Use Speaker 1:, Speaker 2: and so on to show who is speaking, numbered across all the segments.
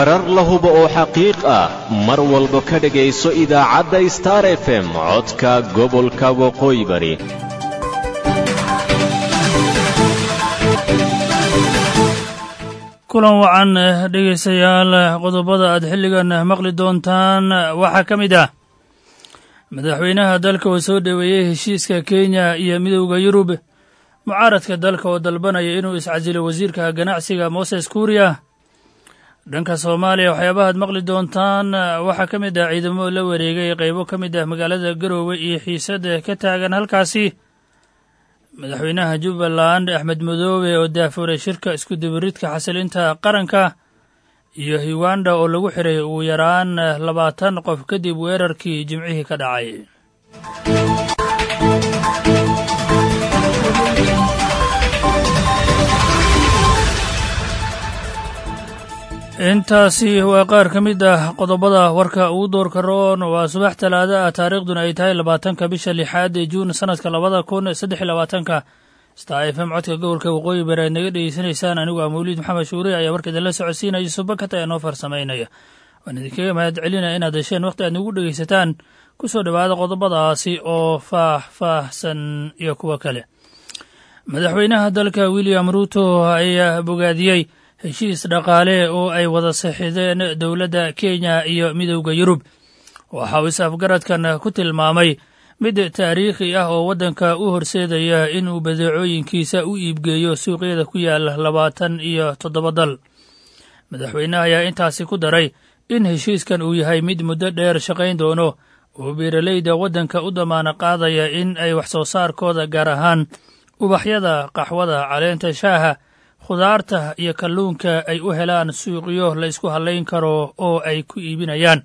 Speaker 1: warar la hubo oo xaqiiq ah mar walba ka dhegayso idaacadda star f m codka gobolka waqooyi bari
Speaker 2: kulan wacan dhegaystayaal qodobada aad xilligan maqli doontaan waxaa ka mid ah madaxweynaha dalka oo soo dhoweeyey heshiiska kenya iyo midowda yurub mucaaradka dalka oo dalbanaya inuu iscasilo wasiirka ganacsiga moses kuuriya dhanka soomaaliya waxyaabahaad maqli doontaan waxaa ka mid ah ciidamo la wareegay qaybo ka mid ah magaalada garoowe iyo xiisada ka taagan halkaasi madaxweynaha jubbaland axmed madoobe oo daafuray shirka iskudubiridka xasilinta qaranka iyo uganda oo lagu xiray ugu yaraan labaatan qof kadib weerarkii jimcihii ka dhacay intaasi waa qaar ka mid ah qodobada warka ugu doorka roon waa subax talaada ah taariikhduna ay tahay labaatanka bisha lixaad ee juun sanadka labada kun saddex iyo labaatanka star f m codka gobolka waqooyi bari aad naga dhegeysanaysaan anigu ah mawliid maxamed shuure ayaa warka idinla socodsiinaya subakata ee noo farsamaynaya waan idinkaga mahad celinaya inaad hesheen wakhti aad nagu dhegeysataan ku soo dhowaada qodobadaasi oo faah-faahsan iyo kuwo kale madaxweynaha dalka william ruuto ayaa bogaadiyey heshiis dhaqaale oo ay wada saxiideen dowladda kenya iyo midowda yurub waxa uu is-afgaradkan ku tilmaamay mid taariikhi ah oo waddanka u horseedaya inuu badeecooyinkiisa u iibgeeyo suuqyada ku yaala labaatan iyo toddoba dal madaxweynaha ayaa intaasi ku daray in heshiiskan uu yahay mid muddo dheer shaqayn doono oo beeralayda waddanka u damaana qaadaya in ay wax soo saarkooda gaar ahaan ubaxyada qaxwada caleenta shaaha khudaarta iyo kalluunka ay u helaan suuqyo la isku hallayn karo oo ay ku iibinayaan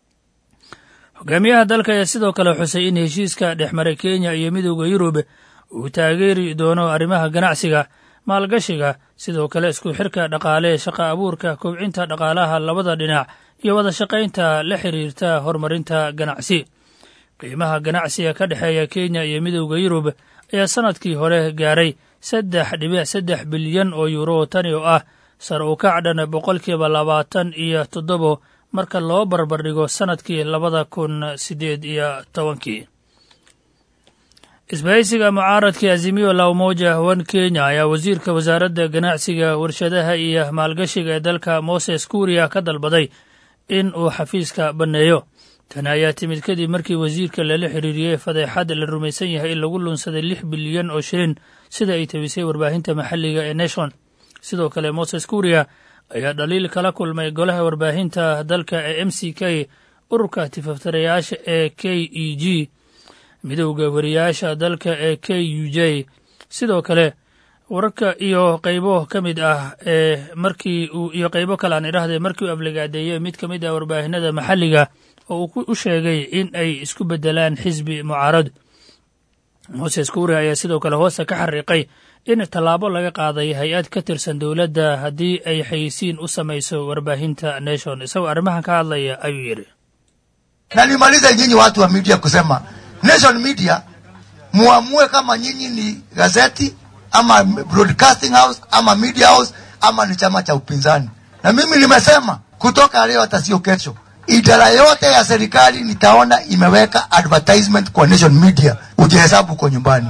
Speaker 2: hogaamiyaha dalka ayaa sidoo kale xusay in heshiiska dhexmaray kenya iyo midowda yurub uu taageeri doono arrimaha ganacsiga maalgashiga sidoo kale isku xirka dhaqaale shaqa abuurka kobcinta dhaqaalaha labada dhinac iyo wada shaqaynta la xiriirta horumarinta ganacsi qiimaha ganacsiga ka dhexeeya kenya iyo midowda yurub ayaa sannadkii hore gaaray saddex dhibic saddex bilyan oo yuuro tani oo ah sar u kac dhan boqolkiiba labaatan iyo toddobo marka loo barbardhigo sannadkii labada kun siddeed iyo tobankii isbahaysiga mucaaradkii azimiyo la umoja wan kenya ayaa wasiirka wasaaradda ganacsiga warshadaha iyo maalgashiga ee dalka moses kuuriya ka dalbaday in uu xafiiska banneeyo tani ayaa timid kadib markii wasiirka lala xiriiriyey fadeexad la rumaysan yahay in lagu lunsaday lix bilyan oo shilin sida ay tabisay warbaahinta maxalliga ee nation sidoo kale moses kuuriya ayaa dhaliil kala kulmay golaha warbaahinta dalka ee m c k ururka tifaftirayaasha ee k e g midowda wariyaasha dalka ee k u j sidoo kale wararka iyo qaybo ka mid ah ee markii uu iyo qaybo kale aan idhahdee markii uu afligaadeeyey mid ka mid ah warbaahinada maxalliga oo uu u sheegay in ay isku beddelaan xisbi mucaarad moses kuuri ayaa sidoo kale hoosta ka xariiqay in tallaabo laga qaaday hay-ad ka tirsan dowladda haddii ay xayisiin u samayso warbaahinta nation isagoo arrimahan ka hadlaya ayuu yidhi
Speaker 3: na nimalize nyinyi watu wa media kusema nation media muamue kama nyinyi ni gazeti ama broadcasting house ama media house ama ni chama cha upinzani na mimi nimesema kutoka leo hata sio kesho idara yote ya serikali nitaona imeweka advertisement kwa nation media ujihesabu uko nyumbani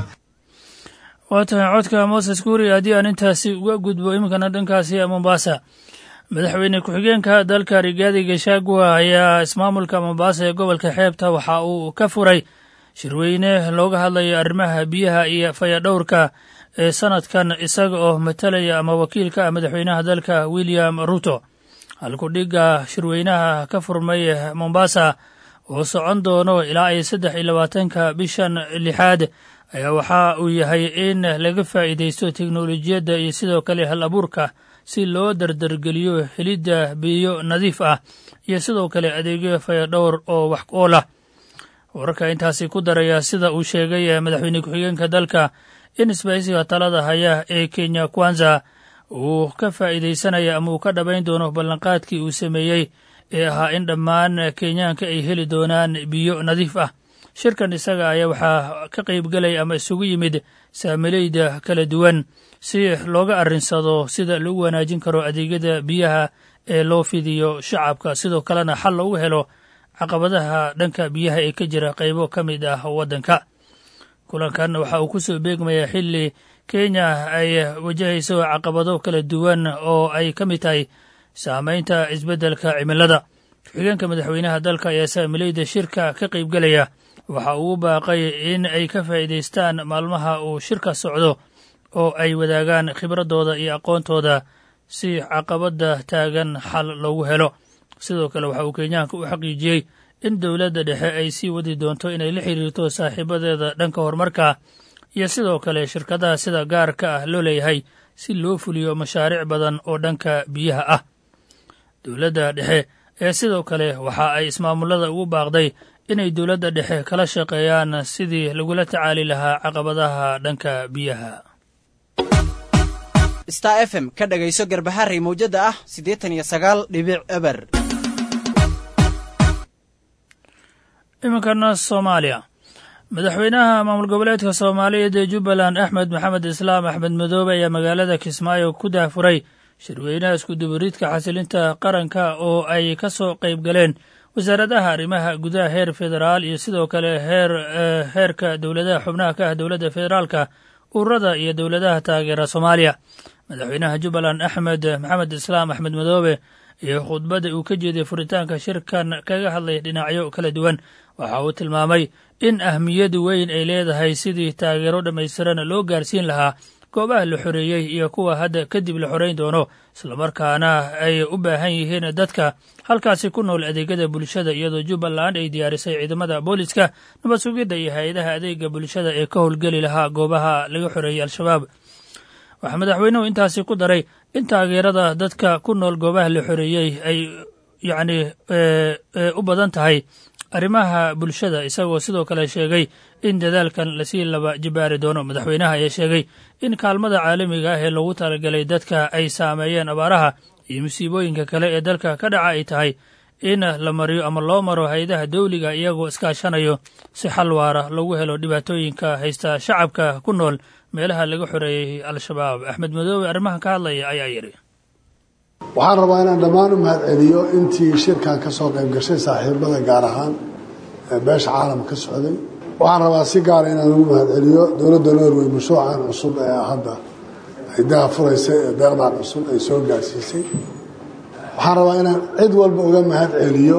Speaker 2: waa tahay codka moses kuuri haddii aan intaasi uga gudbo iminkana dhankaasi mombasa madaxweyne ku-xigeenka dalka rigaadi gashagua ayaa ismaamulka mombasa ee gobolka xeebta waxa uu ka furay shirweyne looga hadlayo arrimaha biyaha iyo fayadhowrka ee sanadkan isaga oo matalaya ama wakiilka ah madaxweynaha dalka william ruto halkudhigga shirweynaha ka furmay mombasa oo socon doono ilaa ay saddex iyo labaatanka bishan lixaad ayaa waxa uu yahay in laga faa'iidaysto teknolojiyadda iyo sidoo kale hal abuurka si loo dardargeliyo helidda biyo nadiif ah iyo sidoo kale adeegyo fayadhowr oo wax ool ah wararka intaasi ku daraya sida uu sheegay madaxweyne ku-xigeenka dalka in isbahaysiga talada haya ee kenya kwanza uu ka faa'iidaysanaya ama uu ka dhabayn doono ballanqaadkii uu sameeyey ee ahaa in dhammaan kenyaanka ay heli doonaan biyo nadiif ah shirkan isaga ayaa waxaa ka qaybgelaya ama isugu yimid saamilayda kala duwan si looga arrinsado sida lagu wanaajin karo adeegyada biyaha ee loo fidiyo shacabka sidoo kalena xal loogu helo caqabadaha dhanka biyaha ee ka jira qaybo ka mid ah waddanka kulankan waxa uu ku soo beegmayaa xilli kenya ay wajahayso caqabado kala duwan oo ay ka mid tahay saamaynta isbeddelka cimilada ku-xigeenka madaxweynaha dalka ayaa saamilayda shirka ka qaybgelaya waxa uu u baaqay in ay ka faa'iidaystaan maalmaha uu shirka socdo oo ay wadaagaan khibradooda iyo aqoontooda si caqabadda taagan xal loogu helo sidoo kale waxa uu kenyaanka u xaqiijiyey in dowladda dhexe ay sii wadi doonto inay la xiriirto saaxiibadeeda dhanka horumarka iyo sidoo kale shirkadaha sida gaarka ah loo leeyahay si loo fuliyo mashaariic badan oo dhanka biyaha ah dowladda dhexe ee sidoo kale waxa ay ismaamullada ugu baaqday inay dowladda dhexe kala shaqeeyaan sidii lagula tacaali lahaa caqabadaha dhanka biyaha
Speaker 4: star f m ka dhagayso garbaharey mawjadda ah siddeetan iyo sagaal dhibic eber
Speaker 2: iminkana soomaaliya madaxweynaha maamul goboleedka soomaaliyeed ee jubbaland axmed maxamed islaam axmed madoobe ayaa magaalada kismaayo ku daafuray shirweynaha iskudubaridka xasilinta qaranka oo ay ka soo qayb galeen wasaaradaha arrimaha gudaha heer federaal iyo sidoo kale heer heerka dowladaha xubnaha ka ah dowladda federaalka ururada iyo dowladaha taageera soomaaliya madaxweynaha jubbaland axmed maxamed islaam axmed madoobe iyo khudbadda uu ka jeeday furitaanka shirkan kaga hadlay dhinacyo kala duwan waxa uu tilmaamay in ahmiyad weyn ay leedahay sidii taageero dhammaystiran loo gaarsiin lahaa goobaha la xoreeyey iyo kuwa hadda kadib la xorayn doono islamarkaana ay u baahan yihiin dadka halkaasi ku nool adeegyada bulshada iyadoo jubbaland ay diyaarisay ciidamada booliska nabad sugidda iyo hay-adaha adeega bulshada ee ka howlgeli lahaa goobaha laga xoreeyey al-shabaab waxaa madaxweynuhu intaasi ku daray in taageerada dadka ku nool goobaha la xoreeyey ay yacni u badan tahay arrimaha bulshada isagoo sidoo kale sheegay in dadaalkan lasii laba jibaari doono madaxweynaha ayaa sheegay in kaalmada caalamiga ah ee loogu talagalay dadka ay saameeyeen abaaraha iyo musiibooyinka kale ee dalka ka dhaca ay tahay in la mariyo ama loo maro hay-adaha dawliga iyagoo iskaashanayo si xal waara lagu helo dhibaatooyinka haysta shacabka ku nool meelaha laga xoreeyey al-shabaab axmed madoobe arrimahan ka hadlaya ayaa yidhi
Speaker 5: waxaan rabaa inaan dhammaan u mahadceliyo intii shirkan ka soo qayb gashay saaxiibada gaar ahaan ee beesha caalam ka socday waxaan rabaa si gaara inaan ugu mahadceliyo dowladda norway mashruucan cusub ee hadda ay daha furaysay ee deeqdan cusub ay soo gaarsiisay waxaan rabaa inaan cid walba uga mahadceliyo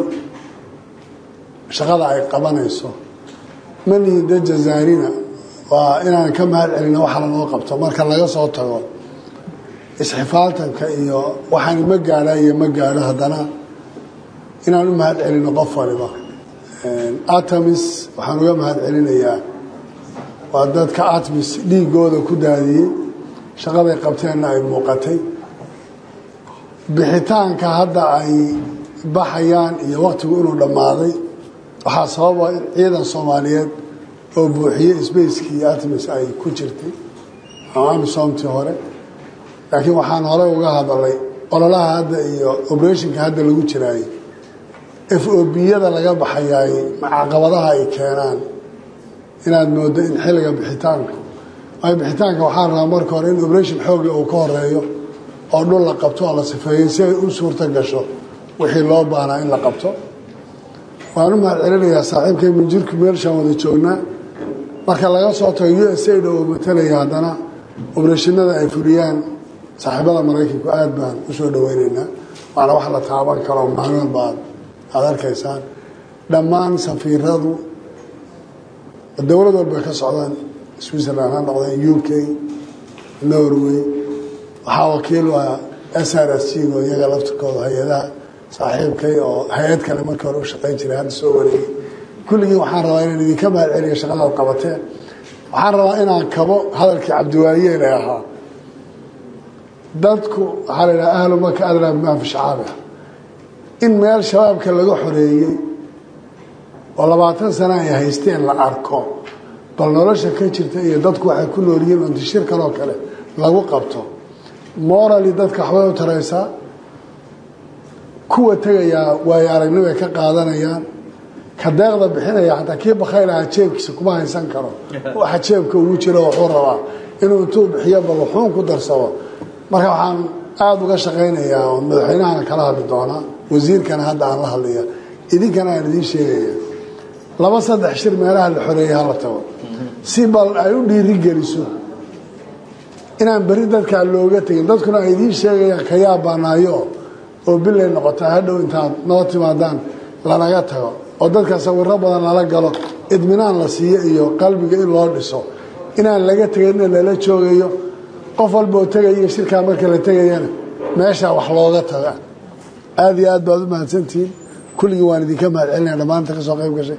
Speaker 5: shaqada ay qabanayso manihi de jazaarina waa inaan ka mahad celino waxa lanoo qabto marka laga soo tago isxifaaltanka iyo waxaan ma gaadha iyo ma gaadho haddana inaan u mahad celino qof waliba atamis waxaan uga mahad celinayaa waa dadka atmis dhiigooda ku daadiyey shaqaday qabteenna ay muuqatay bixitaanka hadda ay baxayaan iyo waktigu inuu dhammaaday waxaa sababa in ciidan soomaaliyeed oo buuxiyey sbacekii iyo atmis ay ku jirtay ama amisomtii hore laakiin waxaan hore uga hadalay ololaha hadda iyo operationka hadda lagu jiraayey f o b-yada laga baxayaay caqabadaha ay keenaan inaad moodo in xilliga bixitaanku waayo bixitaanka waxaan rabaa marka hore in operation xoogle uu ka horeeyo oo dhul la qabto oo la sifeeyey si ay u suurto gasho wixii loo baahnaa in la qabto waan u mahad celinayaa saaxiibkay minjirku meelshaan wada joognaa marka laga soo tago u s aid oo matalaya haddana obrashinada ay fuliyaan saaxiibada maraykanku aad baan u soo dhaweyneynaa waana wax la taaban karo maalin walba aad aada arkaysaan dhammaan safiiradu dowlad walbay ka socdaan switzerland ha noqdeen u k norway waxaa wakiil waa s r s g oo iyaga laftirkooda hay-adaha saaxiibkay oo hay-ad kale markii hore u shaqayn jiray hadda soo wareegay kulligii waxaan rabaa inaan idinka mahad celiyo shaqadaad qabateen waxaan rabaa inaan kabo hadalkii cabdiwaayeel ee ahaa dadku waxaa la yidhaha ahlu maka adraa bimaa fi shacaabiha in meel shabaabka laga xoreeyey oo labaatan sana ay haysteen la arko bal nolosha ka jirta iyo dadku waxay ku nool yihiin unti shirkan oo kale lagu qabto morali dadka waxbay u taraysaa kuwa tegayaa waayo aragnibay ka qaadanayaan ka deeqda bixinaya xataa kii bakhaylahaa jeebkiisa kuma haysan karo waxa jeebka ugu jiro wuxuu rabaa inuu intuu bixiyo bal wuxuun ku darsado marka waxaan aada uga shaqaynayaa oo madaxweynahana kala hadli doonaa wasiirkana hadda aan la hadlaya idinkana aan idiin sheegaya laba saddex shir meelaha la xoreeyay hala tago si bal ay u dhiiri geliso inaan beri dadkaa looga tegin dadkuna ay idiin sheegayaan ka yaabanaayo oo bilay noqotaa hadhow intaad noo timaadaan lanaga tago oo dadka sawiro badan lala galo idminaan la siiyo iyo qalbiga in loo dhiso inaan laga tegaynna lala joogayo qof walboo tegaya shirkaa marka la tegayana meeshaa wax looga taga aada iyo aad baad u mahadsantihiin kulligii waan idinka mahad celinaya dhammaanta ka soo qayb gashay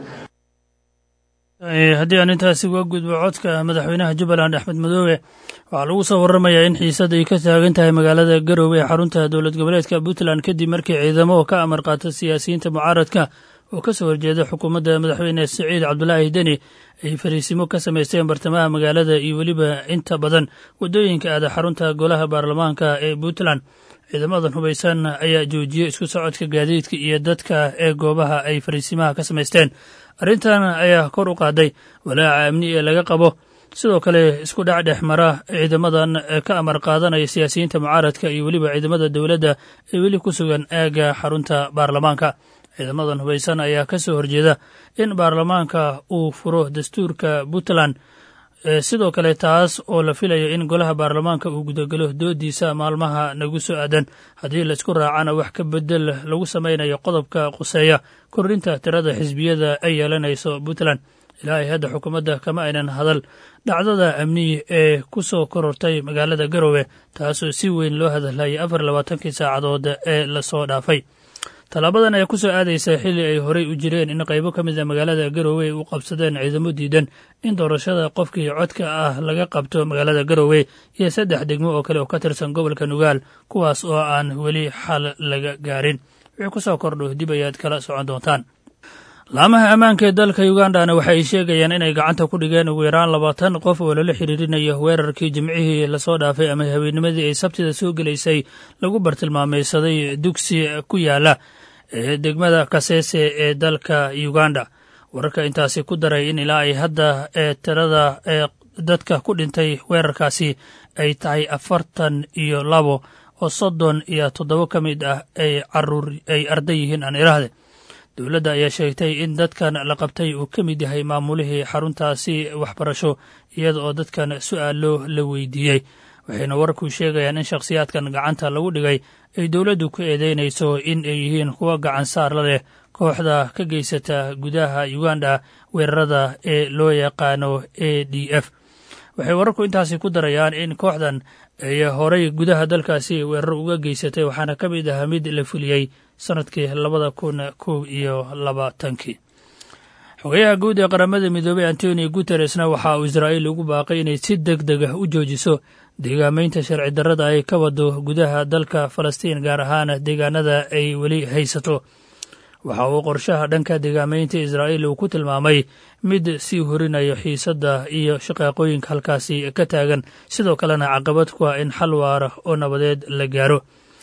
Speaker 2: haddii aan intaasi uga gudbo codka madaxweynaha jubbaland axmed madoobe waxaa lagu soo waramayaa in xiisad ay ka taagan tahay magaalada garowe ee xarunta dowlad goboleedka puntland kadib markii ciidamo ka amar qaata siyaasiyiinta mucaaradka oo ka soo horjeeda xukuumadda madaxweyne siciid cabdulaahi deni ay fariisimo ka samaysteen bartamaha magaalada iyo weliba inta badan waddooyinka aada xarunta golaha baarlamaanka ee puntland ciidamadan hubaysan ayaa joojiyey isku socodka gaadiidka iyo dadka ee goobaha ay fariisimaha ka samaysteen arrintan ayaa kor u qaaday walaaca amni ee laga qabo sidoo kale isku dhac dhex mara ciidamadan ka amar qaadanaya siyaasiyiinta mucaaradka iyo weliba ciidamada dowladda ee weli ku sugan aagga xarunta baarlamaanka ciidamadan hubaysan ayaa ka soo horjeeda in baarlamaanka uu furo dastuurka puntland sidoo kale taas oo la filayo in golaha baarlamaanka uu gudagalo doodiisa maalmaha nagu soo aadan haddii laisku raacana wax ka bedel lagu samaynayo qodobka quseeya kordhinta tirada xisbiyada ay yeelanayso puntland ilaa ay hadda xukuumadda kama aynan hadal dhacdada amni ee ku soo korortay magaalada garowe taasoo si weyn loo hadalhayay afar labaatankii saacadood ee lasoo dhaafay tallaabadan ayaa ku soo aadaysa xilli ay horey u jireen in qaybo ka mid a magaalada garowe ay u qabsadeen ciidamo diidan in doorashada qofkii codka ah laga qabto magaalada garowe iyo saddex degmo oo kale oo ka tirsan gobolka nugaal kuwaas oo aan weli xal laga gaarin wixii ku soo kordho dib ayaad kala socon doontaan laamaha ammaanka ee dalka ugandana waxa ay sheegayaan inay gacanta ku dhigeen ugu yaraan labaatan qof oo lala xiriirinayo weerarkii jimcihii lasoo dhaafay ama habeenimadii ay sabtida soo gelaysay lagu bartilmaamaysaday dugsi ku yaala ee degmada kaseese ee dalka uganda wararka intaasi ku daray in ilaa ay hadda ee tirada ee dadka ku dhintay weerarkaasi ay tahay afartan iyo labo oo soddon iyo toddoba ka mid ah ay caruur ay arday yihiin aan iraahde dowladda ayaa sheegtay in dadkan la qabtay uu ka mid yahay maamulihii xaruntaasi waxbarasho iyada oo dadkan su'aalo la weydiiyey waxayna wararku sheegayaan in shakhsiyaadkan gacanta lagu dhigay ay dowladdu ku eedeynayso in ay yihiin kuwa gacan saarla leh kooxda ka geysata gudaha uganda weerarada ee loo yaqaano a d f waxay wararku intaasi ku darayaan in kooxdan ay horay gudaha dalkaasi weerar uga geysatay waxaana ka mid ahaa mid la fuliyey sanadkii labada kun kow iyo labaatankii xogayaha guud ee qaramada midoobey antonio guteresna waxa uu israa'iil ugu baaqay inay si deg deg ah u joojiso deegaamaynta sharci darrada ay ka wado gudaha dalka falastiin gaar ahaan deegaanada ay weli haysato waxa uu qorshaha dhanka deegaamaynta israa'iil uu ku tilmaamay mid sii horinayo xiisadda iyo shaqaaqooyinka halkaasi ka taagan sidoo kalena caqabad ku ah in xal waara oo nabadeed la gaaro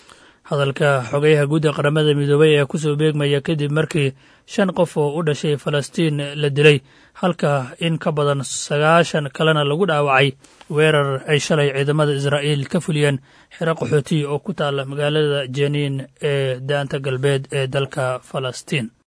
Speaker 2: hadalka xogayaha guud ee qaramada midoobey ayaa kusoo beegmaya kadib markii shan qof oo u dhashay falastiin la dilay halka in ka badan sagaashan kalena lagu dhaawacay weerar ay shalay ciidamada israa'iil ka fuliyeen xero qaxootiya oo ku taala magaalada jeniin ee daanta galbeed ee dalka falastiin